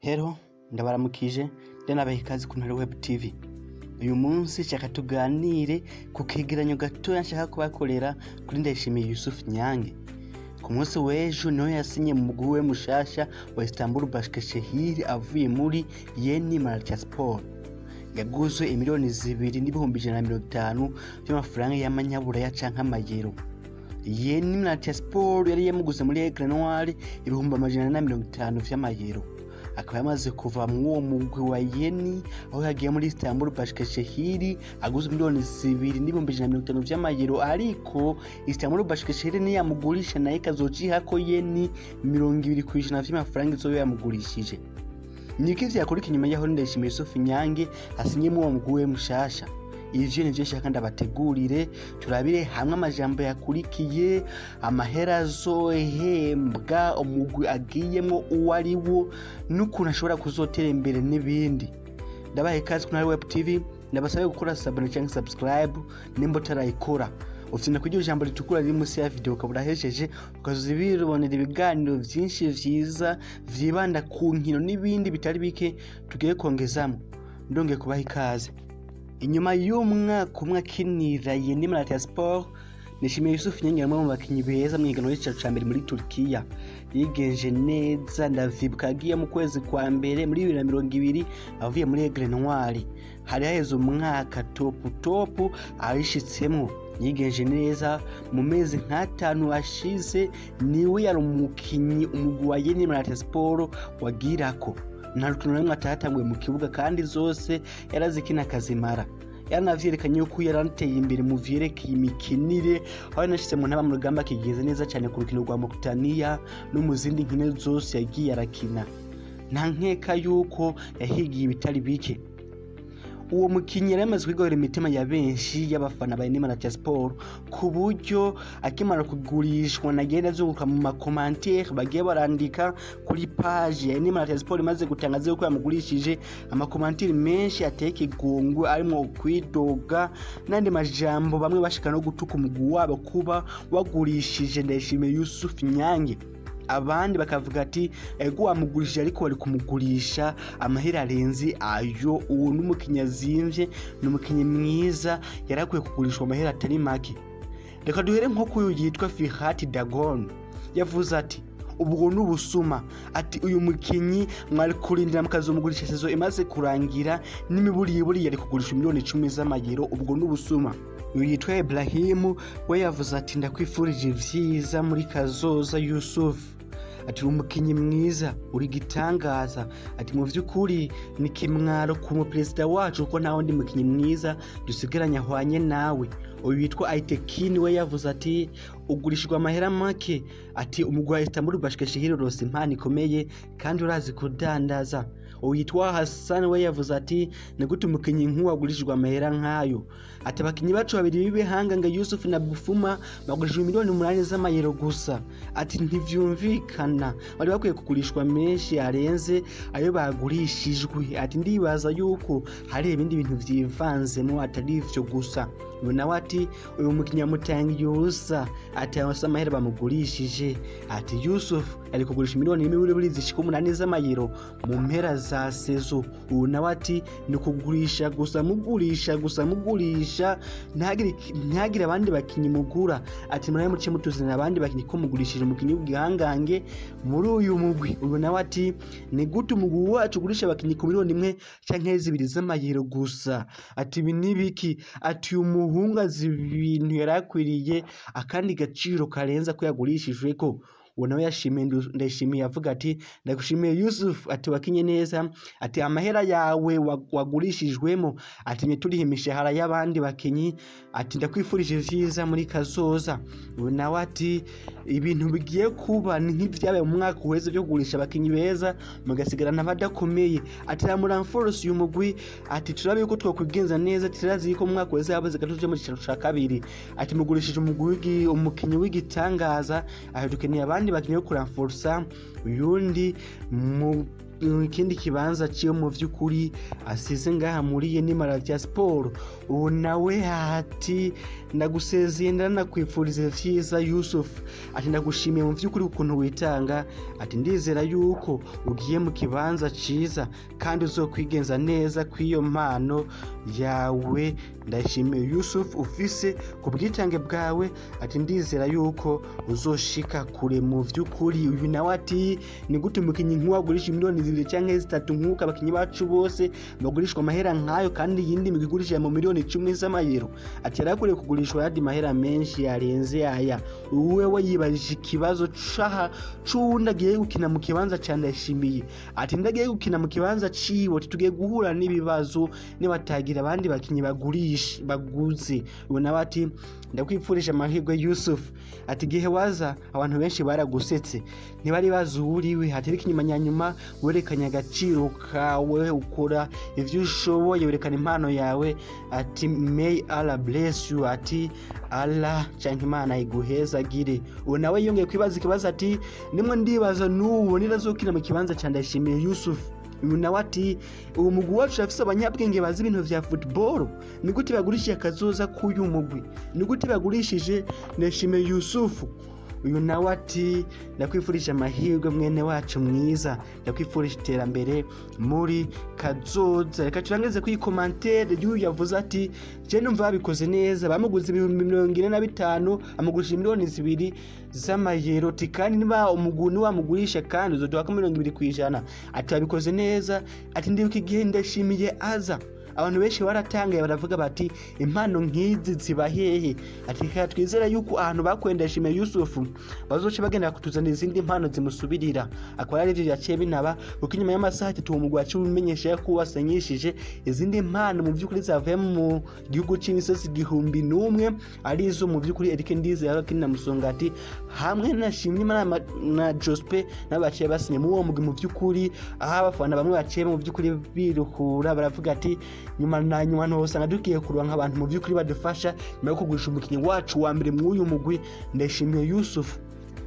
Hello ndabaramukije ndanabaha ikaze ku Ntare Web TV uyu munsi shaka tuganire ku kegeranyo gatoya nshaka kubakorera kuri Ndayishimiye Yusuf Nyange ku munsi w'ejo niho yasinye mu mugwi we mushasha wa Istanbul Başakşehir avuye muri Yeni Malatya Sport yaguzwe imiliyoni zibiri n'ibihumbi ijana na mirongo itanu by'amafaranga y'amanyaburaya canke amayero Yeni Malatya Sport yari yamuguze muri Aigle Noir ibihumbi amajana na mirongo itanu vy'amayero akaba yamaze kuva mu uwo mugwi wa Yeni aho yagiye muri Istanbul Başakşehir aguze miliyoni zibiri n'ibihumbi ijana na mirongo itanu vy'amayero ariko Istanbul Başakşehir niyamugurisha nayo ikazocihako Yeni mirongo ibiri kw'ijana vy'amafaranga izoba yamugurishije niki vyakurika inyuma yaho Ndayishimiye Yusuf Nyange asinyemo uwo mugwi we mushasha ivyo nivyo nshaka ndabategurire turabire hamwe amajambo yakurikiye amahera azohembwa umugwi agiyemwo uwo ari wo n'ukuntu ashobora kuzotera imbere n'ibindi ndabaha ikaze kuri web tv ndabasabe gukora sabone cyangwa subscribe nimba utarayikora ufite kugira ijambo ritukura riri munsi ya video ukaba urahejeje ukazoza bibonera ibiganiro vyinshi vyiza vyibanda ku nkino n'ibindi bitari bike tugiye kongezamo ndongeye kubaha ikaze inyuma y'umwaka umwe akinira Yeni Malatya Sport Nishimiye Yusuf Nyange umwe mu bakinyi beza mu higanwa ry'icicaro ca mbere muri Turkiya yigenje neza ndavyibuka agiye mu kwezi kwa mbere muri bibiri na mirongo ibiri avuye muri Aigle Noir hari haheze umwaka topu topu ayishitsemwo yigenje neza mu mezi nk'atanu ashize niwe yari umukinyi umugwi wa Yeni Malatya Sport wagirako nta rukino na rumwe atahatanguye mu kibuga kandi zose yarazikina akazimara yaranavyerekanye yuko yarateye imbere mu vyerekeye imikinire aho yanashitse mu ntaba mu rugamba akigeze neza cyane ku rukino rwa Mauritania no mu zindi nkino zose yagiye arakina nta nkeka yuko yahigiye ibitari bike uwo mukinyi yari yamaze kwigarurira imitima ya benshi y'abafana ba Yeni Malatya Sport ku buryo akimara kugurishwa nagenda azunguruka mu makomantere bagiye barandika kuri page ya Yeni Malatya Sport imaze gutangaza yuko yamugurishije amakomantere menshi ateye ikigungu arimo kwidoga n'andi majambo bamwe bashika no gutuka umugwi wabo kuba wagurishije Ndayishimiye Yusuf Nyange abandi bakavuga ati ego wamugurishije ariko bari kumugurisha amahera arenze ayo uwo n'umukinnyi azimvye ni umukinnyi mwiza yari akwiye kugurishwa amahera atari make reka duhere nko kuyu yitwa Fihat Dagon yavuze ati ubwo ni ubusuma ati uyu mukinyi mwari kurindira mukazomugurisha sezo imaze kurangira n'imiburiburi yari kugurisha miliyoni icumi z'amayero ubwo ni ubusuma uyu yitwa Ibrahimu we yavuze ati ndakwifurije vyiza muri kazoza Yusuf ati uri umukinyi mwiza uri gitangaza ati mu vy'ukuri ni kimwaro ku muperezida wacu kuko nta wundi mukinyi mwiza dusigaranye ahwanye nawe uyu witwa Aitekini we yavuze ati ugurishijwe amahera make ati umugwi wa Istanbul Başakşehir urose impano ikomeye kandi urazi kudandaza uyu yitwa Hassan we yavuze ati ni gute umukinyi nk'uwo agurishijwe amahera nk'ayo ati abakinyi bacu babiri b'ibihanga nga Yusuf na Bufuma bagurishijwe miliyoni umunani z'amayero gusa ati ntivyumvikana bari bakwiye kugurishwa menshi arenze ayo bagurishijwe ati ndibaza yuko hari ibindi bintu vyivanzemo atari ivyo gusa uyu nawe ati uyu mukinyi yamutangiye ubusa ati abasa amahera bamugurishije ati Yusuf ari kugurisha miliyoni n'imiburiburi zishika umunani z'amayero mu mpera za sezo ubu nawe ati ni kugurisha gusa mugurisha gusa mugurisha ntihagire ntihagire abandi bakinyi mugura ati murabe muce mutuzanira abandi bakinyi ko mugurishije umukinyi w'igihangange muri uyu mugwi ubu nawe ati ni gute umugwi wacu ugurisha abakinyi ku miliyoni imwe canke zibiri z'amayero gusa ati ibi ni biki ati uyu muhungu azi ibintu yari akwiriye akandi gaciro karenze ko yagurishijwe ko uwo nawe yashimiye ndayishimiye avuga ati ndagushimiye Yusuf ati wakinye neza ati amahera yawe wagurishijwemo ati nye turiha imishahara y'abandi bakinyi ati ndakwifurije vyiza muri kazoza ubu nawe ati ibintu bigiye kuba ni nk'ivyabaye mu mwaka uheze vyo kugurisha abakinyi beza mugasigarana abadakomeye ati ramuramforce uyu mugwi ati turabe yuko twokwigenza neza turazi yuko mu mwaka uheze habuze gatatu mu cicaro ca kabiri ati mugurishije umugwi umukinyi w'igitangaza ati dukeneye abandi bakinyi bo kuramforsa uyundi mu ikindi kibanza ciwe mu vy'ukuri asize ngaha muri Yeni Malatya Sport ubu nawe ati ndagusezeye ndanakwifuriza vyiza yusufu ati ndagushimiye mu vy'ukuri ukuntu witanga ati ndizera yuko ugiye mu kibanza ciza kandi uzokwigenza neza kw'iyo mpano yawe ndashimiye yusufu ufise ku bwitange bwawe ati ndizera yuko uzoshika kure mu vy'ukuri uyu nawe ati ni gute umukinyi nk'uwo agurisha miliyoni zibiri canke zitatu nk'uko abakinyi bacu bose bagurishwa amahera nk'ayo kandi iyindi migwi igurishije mu miliyoni icumi z'amayero ati yari akwiriye kugurishwa ayandi mahera menshi yarenze aya wewe yibajije ikibazo caha c'uwundi agiye gukina mu kibanza ca ndayishimiye ati ndagiye gukina mu kibanza ciwe ati tugiye guhura n'ibibazo nibatagira abandi bakinyi bagurisha baguze ubu nawe ati ndakwipfurisha amahirwe yusufu ati igihe waza abantu benshi baragusetse ntibari bazi uwo uriwe ati ariko inyuma nyanyuma werekanye agaciro kawe ukora ivyo ushoboye werekana impano yawe ati may allah bless you ati allah canke imana iguhezagire ubu nawe yongeye kwibaza ikibazo ati nimwe ndibaza n'ubu nirazokina mu kibanza ca ndayishimiye yusufu uyu nawe ati uwo mugwi wacu urafise abanyabwenge bazi ibintu vya football ni gute bagurishije akazoza k'uyu mugwi ni gute bagurishije ndayishimiye yusufu uyu nawe ati ndakwifurije amahirwe mwene wacu mwiza ndakwifurije iterambere muri kazoza reka turangize kuri komantere y'uyu yavuze ati je numva babikoze neza bamuguze ibihumbi mirongo ine na bitanu amugurishije miliyoni zibiri z'amayero ati kandi niba umuguni wamugurisha kandi uzoduhako mirongo ibiri ku ijana ati babikoze neza ati ndibuka igihe ndashimiye aza abantu benshi baratangaye baravuga bati impano nk'izi ziba hehe ati reka twizera yuko ahantu bakwenda shime yusufu bazoca bagenda kutuzanira izindi mpano zimusubirira akaba ari ivyo yaciye binaba kuko inyuma y'amasaha atatu uwo mugwi waciye umenyesha ko wasanyishije izindi mpano mu vy'ukuri zavuye mu gihugu c'imisozi igihumbi n'umwe arizo mu vy'ukuri erike ndizera ko na musongati hamwe na shimwe na, na jospe nabo baciye basinye muri uwo mugwi mu vy'ukuri aho abafana bamwe baciye mu vy'ukuri biruhura baravuga ati nyuma na nyuma ntosanga dukiye kuronka abantu mu by'ukuri badufasha nyuma yo kugurisha umukinnyi wacu wa mbere mw'uyu mugwi ndayishimiye yusufu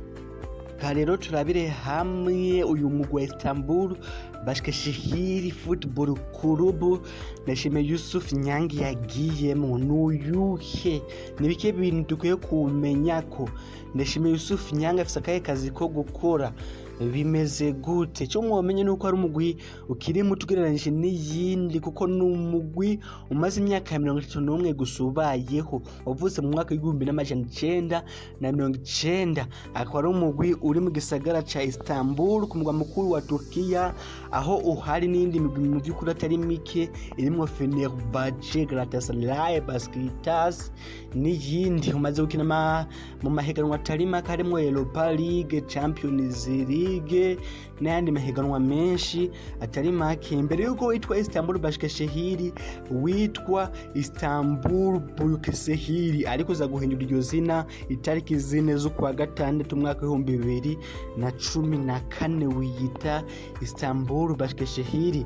ka rero turabire hamwe uyu mugwi wa istanbul bashikashihiri football club ndashimiye yusuf nyange yagiyemo nuyuhe nibike bintu dukwiye kumenya ko ndashimiye yusuf nyange afise akahe kazi ko gukora bimeze gute cyo mwomenye nuko ari umugwi ukiri muto ugereranyije n'iyindi kuko ni umugwi umaze imyaka ya mirongo itatu n'umwe gusa ubayeho wavutse mu mwaka w'igihumbi n'amajana icenda na mirongo icenda akaba ari umugwi uri mu gisagara ca istanbul ku mugwa mukuru wa turkiya aho uhari n'iyindi migwi mu vy'ukuri atari mike irimwo fenerbahce galatasaray baskitas n'iyindi umaze gukina mu mahiganwa atari make harimwo europa league champions league n'ayandi mahiganwa menshi atari make mbere y'uko witwa istanbul bashikashehiri witwa istanbul burukesehiri ariko uza guhindura iryo zina itariki zine z'ukwa gatandatu umwaka w'ibihumbi bibiri na cumi na kane wiyita istanbul bashikashehiri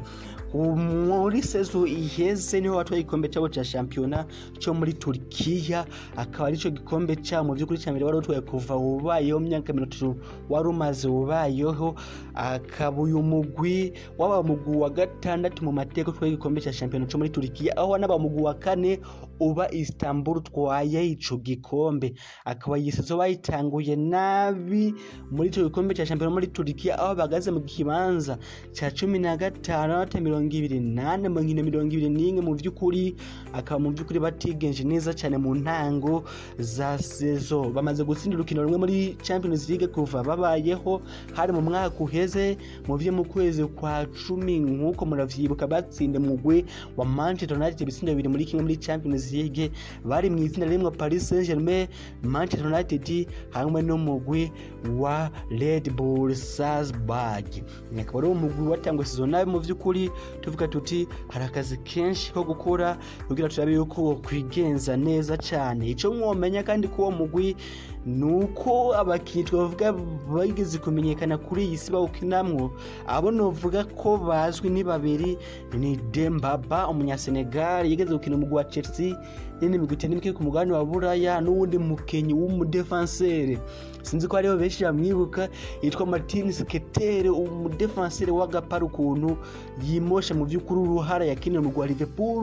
muri sezo iheze niho watwaye igikombe cyabo cya shampiyona cyo muri turkiya akaba aricyo gikombe cyabo mu by'ukuri cya mbere wari utwaye kuva ubayeho mu myaka mirongo itatu wari umaze ubayeho akaba uyu mugwi waba umugwi wa gatandatu mu mateka utwaye igikombe cya shampiyona cyo muri turkiya aho wanaba umugwi wa kane uba istanbul utwaye ico gikombe akaba iyi sezo bayitanguye nabi muri ico gikombe cya shampiyona muri turkiya aho bahagaze mu kibanza cya cumi na gatanu n'amanota mirongo ibiri nane mu nkino mirongo ibiri n'imwe mu by'ukuri akaba mu by'ukuri batigenje neza cyane mu ntango za sezo bamaze gutsinda urukino rumwe muri champions league kuva babayeho hari mu mwaka uheze mu vyo mu kwezi kwa cumi nk'uko muravyibuka batsinda mugwi wa manchester united ibitsindo bibiri muri kimwe muri champions league bari mu itsinda rimwe paris saint germain manchester united hamwe n'umugwi wa red bull salzburg akaba ari umugwi watangwa sezo nabi mu vy'ukuri tuvuga tuti hari akazi kenshi ko gukora kugira turabe yuko wokwigenza neza cyane icyo mwomenya kandi ko uwo mugwi ni uko abakinnyi twavuga bageze kumenyekana kuri iyi si bawukinamwo abo novuga ko bazwi ni babiri ni dembaba umunyasenegal yigeze gukina umugwi wa chelsea nyine migwi itari mike ku mugabane wa buraya n'uwundi mukenyi w'umudefansere sinzi ko hariho benshi bamwibuka yitwa martin sketere umudefansere w'agapara ukuntu yimosha mu by'ukuri uruhara yakinira umugwi wa liverpool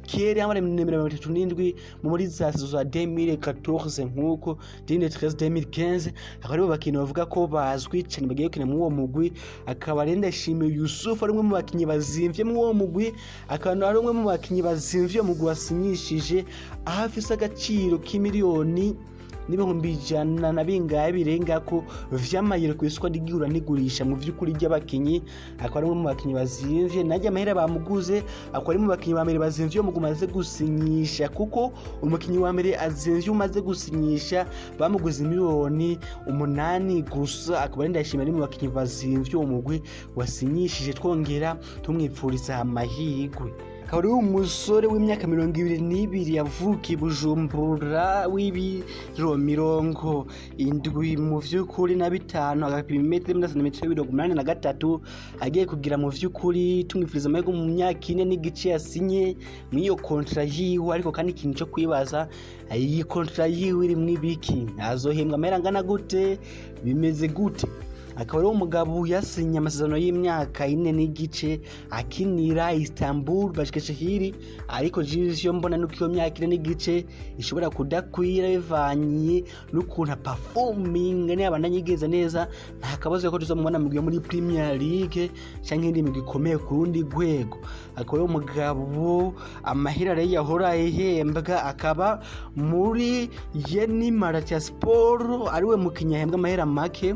kera yamara nimero mirongo itatu n'indwi muri za saison za 2014 nk'uko 2013 2015 akaba aribo bakinnyi bavuga ko bazwi cyane bagiye gukina muri uwo mugwi akaba rero ndashimiye Yusuf ari umwe mu bakinnyi bazimvye muri uwo mugwi akaba ari umwe mu bakinnyi bazimvye uwo mugwi wasinyishije aho afise agaciro k'imiliyoni n'ibihumbi ijana na bingahe birenga ko vy'amayero ku isoko ry'igura n'igurisha mu vy'ukuri ry'abakinyi akaba ari umwe mu bakinyi bazimvye najya amahera bamuguze akaba ari mu bakinyi ba mbere bazimvye uwo mugwi umaze gusinyisha kuko umukinyi wa mbere azimvye umaze gusinyisha bamuguze miliyoni umunani gusa akaba ari ndashimira ari mu bakinyi bazimvye uwo mugwi wasinyishije twongera tumwipfuriza amahirwe akaba ari umusore w'imyaka mirongo ibiri n'ibiri yavukiye i bujumbura w'ibiro mirongo indwi mu vy'ukuri na bitanu agapima imetero imwe na santimetero mirongo umunani na gatatu agiye kugira mu vy'ukuri tumwifuriza amahirwe mu myaka ine n'igice yasinye mw'iyo kontra yiwe ariko kandi ikintu co kwibaza iyi kontra yiwe irimwo ibiki azohembwa amahera angana gute bimeze gute akaba ari umugabo yasinye amasezerano y'imyaka ine n'igice akinira istanbul bashikeshehiri ariko jisi yo mbona nuko iyo myaka ine n'igice ishobora kudakwira bivanye n'ukuntu apafominga niyo abandanya igeza neza nta kabazo ko tuzamubona mu muri premier league cyangwa indi migwi ikomeye ku rundi rwego akaba ari umugabo amahera rero yahora ahembwa akaba muri yeni maratia sport ariwe mukinnyi ahembwa amahera make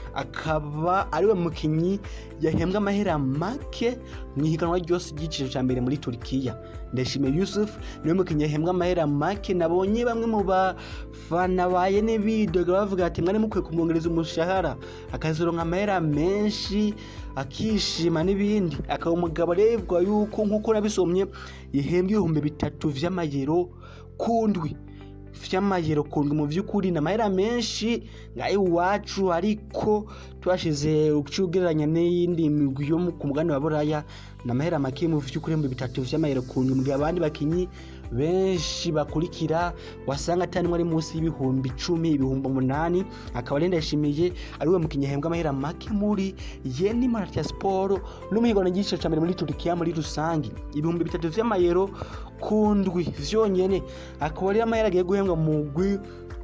akaba ariwe mukinnyi yahembwa amahera make mu ihiganwa ryose ry'igiciro cya mbere muri turikiya ndashimiye yusuf niwe mukinnyi yahembwa amahera make nabonye bamwe mu bafana ba yene bidoga bavuga ati mwari mukwiye kumwongereza umushahara akazironka amahera menshi akishima n'ibindi akaba umugabo arebwa yuko nk'uko nabisomye yahembwa ibihumbi bitatu vy'amayero kundwi vy'amayero kundwi mu vy'ukuri ni amahera menshi ngayo iwacu ariko twashize ugereranya n'iyindi migwi yo ku mugani wa buraya ni amahera make mu vy'ukuri ibihumbi bitatu vy'amayero kundwi mu gihe abandi bakinyi benshi bakurikira wasanga atari ari munsi y'ibihumbi icumi ibihumbi umunani akaba rero ndashimiye ariwe mukinnyi ahembwa amahera make muri yeni maratia siporo n'umuhigo n'igiciro cya mbere muri turikiya muri rusange ibihumbi bitatu vy'amayero kundwi vyonyene akaba rero amahera agiye guhembwa mu mugwi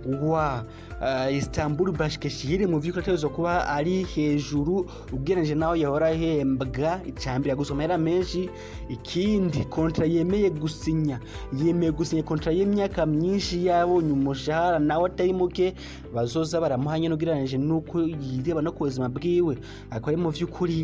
wa uh, istanbul bashikeshiri mu vy'ukuri ategerezwa kuba ari hejuru ugereranije naho yahora ahembwa icambere yaguze amahera menshi ikindi kontra yemeye gusinya yemeye gusinya kontra y'imyaka myinshi yabonye umushahara nawe atari muke bazoza baramuhanye n'ugereranije n'uko yireba no ku buzima bwiwe akaba ari mu vy'ukuri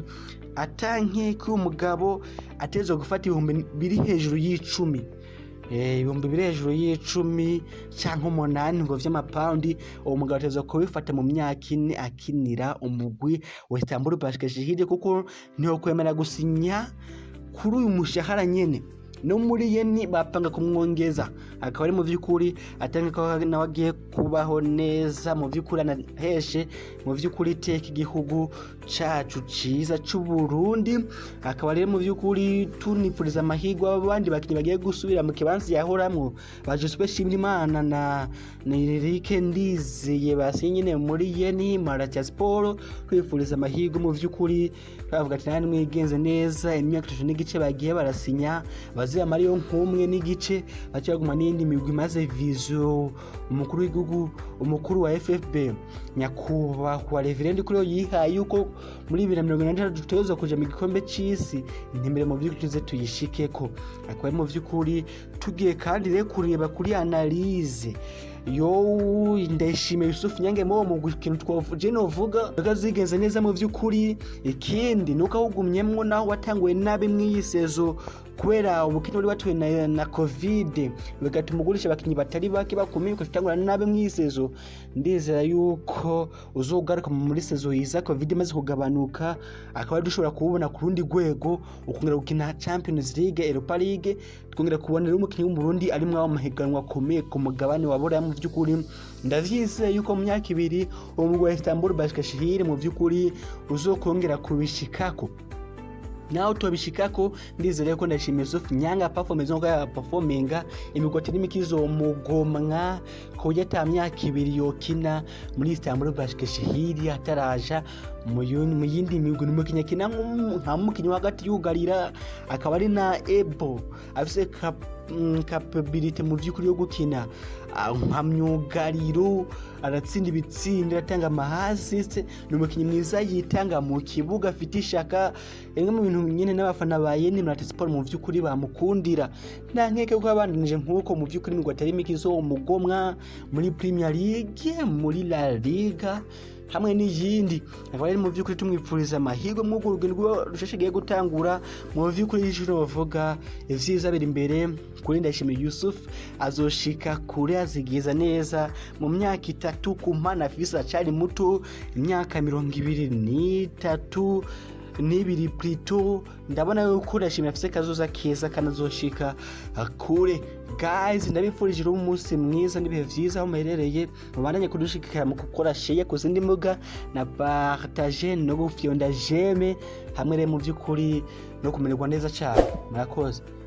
atanke ko umugabo ategerezwa gufata ibihumbi biri hejuru y'icumi ibihumbi biri hejuru y'icumi cyangwa umunani ngo vy'amapawundi uwo mugabo ateza kubifata mu myaka ine akinira umugwi wa istanbul bashikashihide kuko ntiho kwemera gusinya kuri uyu mushahara nyene no muri yeni bapanga kumwongeza akaba ari mu vy'ukuri atanga ko nawe agiye kubaho neza mu vy'ukuri anaheshe mu vy'ukuri iteka igihugu cacu ciza c'uburundi akaba rero mu vy'ukuri tunipfuriza amahirwe abandi bakinyi bagiye gusubira mu kibanza yahoramwo ba joseph shimirimana na nirike ndizeye basinye nyene muri yeni maratia sport kwifuriza amahirwe mu vy'ukuri bavuga ati nani mwigenze neza imyaka itatu n'igice bagiye barasinya bazira mariyo nk'umwe n'igice baca baguma n'iyindi migwi maze vizo umukuru w'igihugu umukuru wa ffb nyakubahwa reverend kuri yo yihaye yuko muri bibiri na mirongo inani n'itandatu dutegerezwa kuja mu gikombe c'isi intumbero mu vy'ukuri tuze tuyishikeko akaba ari mu vy'ukuri tugiye kandi rero kureba kuri analize yo ndayishimiye yusufu nyange mo mu kintu twavuze novuga zigenze neza mu vy'ukuri ikindi nuko awugumyemwo naho watanguye nabi mw'iyi sezo kubera ubukene buri batuwe na, na covid bigatuma ugurisha abakinyi batari bake bakomeye ukatangura nabi mw'iyi sezo ndizera yuko uzogaruka muri sezo yiza covid imaze kugabanuka akaba dushobora kubona ku rundi rwego ukongera gukina champions league europa league twongera kubona rero umukinnyi w'umurundi ari mwaho mahiganwa akomeye ku mugabane wa buraya mu vy'ukuri ndavyizeye yuko mu myaka ibiri uwo mugwi wa istanbul bashikashihire mu vy'ukuri uzokongera kubishikako naho tubishikako ndizere ko ndashimiye Yusuf Nyanga performance nko ya performinga imigoti n'imikizo mugomwa ku kuburyo ata myaka ibiri yokina muri Istanbul Başakşehir ataraja mu yun- mu yindi migwi n'umukinnyi akina nk'umu- nka mukinnyi wa hagati yugarira akaba ari na ebo afise cap- mm, capability mu vy'ukuri yo gukina ah, nka myugariro aratsinda ibitsindo aratanga amahasiste ni umukinnyi mwiza yitanga mu kibuga afite ishaka rimwe mu bintu nyine n'abafana ba yeni murate siporo mu vy'ukuri bamukundira nta nkeke ko yabandanije nk'uko mu vy'ukuri imigwi atari mike izo umugomwa muri premier league muri la liga hamwe n'iyindi akaba ari mu by'ukuri tumwipfuriza amahirwe mw'urwo rugendo rusheshegiye gutangura mu by'ukuri y'ijoro bavuga ivyiza biri imbere kuri ndayishimiye yusuf azoshika kure azigiza neza mu myaka itatu ku mpana afise acari muto imyaka mirongo ibiri n'itatu n'ibiri plito ndabona yuko ndashimira afise kazoza keza kanazoshika ah, kure guys ndabifurije rero umunsi mwiza n'ibihe vyiza aho muherereye mubandanye kudushigikira mu gukora share ku zindi mbuga na partage no gufyonda jeme hamwe rero mu by'ukuri no kumererwa neza cyane murakoze